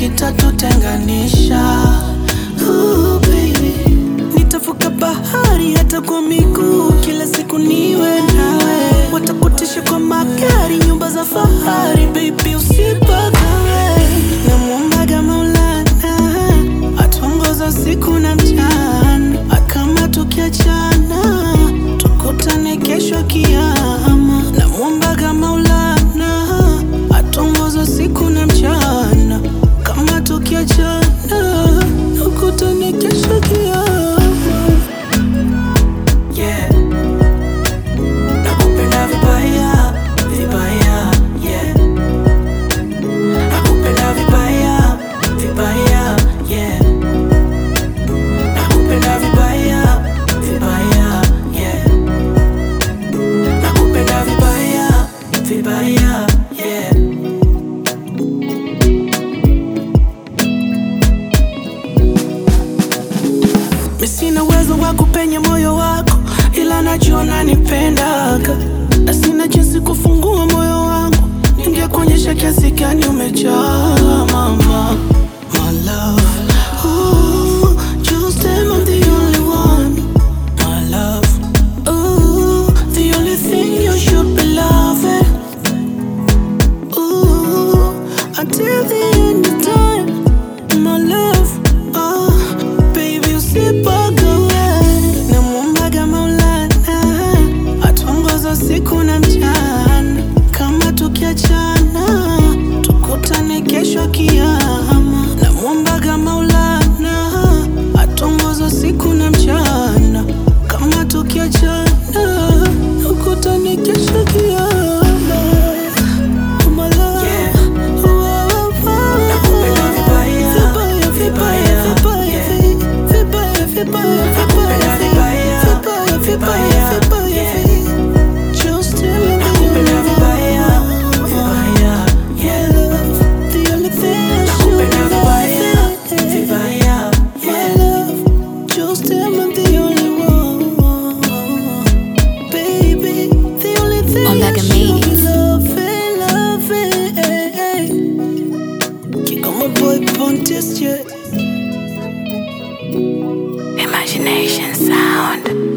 kitatutenganisha. Ooh, baby. Nitavuka bahari hata kwa miguu, kila siku niwe nawe. Watakutisha kwa magari, nyumba za fahari, baby usipagawe. Namwombaga Maulana atuongoza siku na mchana, kama tukiachana tukutane kesho kiama. Namwombaga Maulana atuongoza siku na mchana, kama tukiachana tukutane kesho kiama. Yeah. Nakupenda vibaya, vibaya, yeah. Nakupenda vibaya, vibaya, yeah. Nakupenda vibaya, vibaya, yeah. Nakupenda vibaya, vibaya, yeah. Mi sina uwezo wa kupenya moyo wako, ila najua nanipendaga, na sina jinsi kufungua moyo wangu. Ningekuonyesha kiasi gani umejaa mama, my love. Ooh, just damn, I'm the only one, my love. Ooh, the only thing you should be loving. Ooh, until the end of time, my love. Oh, baby, usipagawe. Namwombaga Maulana atuongoza siku na mchana, kama tukiachana tukutane kesho kiama. Namwombaga Maulana atuongoza siku na mchana, kama tukiachana tukutane kesho kiama. My love. Oh, oh, oh. Nakupenda vibaya, Vibaya, vibaya, vibaya, vibaya, vibaya, vibaya, Nakupenda vibaya, vibaya, vibaya, vibaya, vibaya, yeah. Just tell me that Nakupenda you vibaya, love vibaya, my yeah. love. The only thing I Nakupenda should vibaya, love, vibaya, my yeah. love. Just tell me the only one, baby. The only thing I Omega should Media. love, love. Kick on my boy Pontius, yeah. Imagination sound.